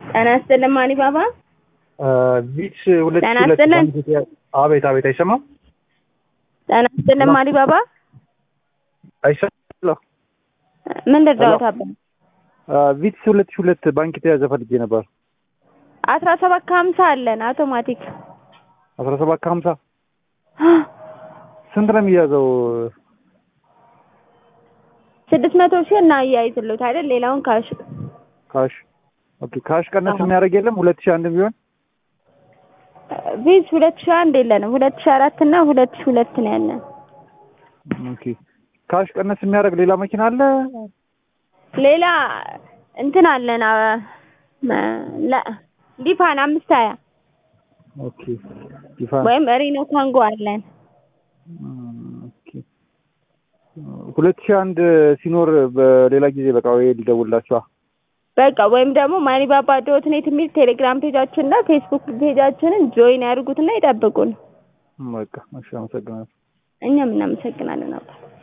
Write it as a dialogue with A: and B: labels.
A: ጤና ይስጥልን ማኒ ባባ።
B: ቪትስ ሁለት
A: ጤና
B: ሁለት
A: ይስጥልን።
B: ባንክ ኢትዮጵያ- አቤት አቤት፣ አይሰማም
A: ጤና ይስጥልን ማኒ ባባ።
B: አይሰማም።
A: ምን ልርዳዎት አባ?
B: ቪትስ ሁለት ሺህ ሁለት ባንክ የተያዘ ፈልጌ ነበር።
A: አስራ ሰባት ከሀምሳ አለን አውቶማቲክ
B: አስራ ሰባት ከሀምሳ ስንት ነው የሚያዘው?
A: ስድስት መቶ ሺህ እና እያይዝሉት አይደል? ሌላውን ካሽ
B: ካሽ ኦኬ። ካሽ ቀነስ
A: አዎ።
B: የሚያደርግ የለም? ሁለት ሺህ አንድ ቢሆን
A: ቪዝ ሁለት ሺህ አንድ የለንም። ሁለት ሺህ አራት እና ሁለት ሺህ ሁለት ነው ያለን።
B: ኦኬ። ካሽ ቀነስ የሚያደርግ ሌላ መኪና አለ?
A: ሌላ እንትን አለን አ- መ- ለ- ዲፋን አምስት ሀያ
B: ኦኬ። ዲፋን
A: ወይም ሪኖ ካንጎ አለን።
B: ኦኬ። ሁለት ሺህ አንድ ሲኖር በሌላ ጊዜ በቃ ወይ ልደውልላችኋ።
A: በቃ ወይም ደግሞ ማኒባባ ዶት ኔት የሚል ቴሌግራም ፔጃችን እና ፌስቡክ ፔጃችንን ጆይን ያድርጉትና ይጠብቁን።
B: በቃ እሺ፣ አመሰግናለሁ።
A: እኛም እናመሰግናለን አባ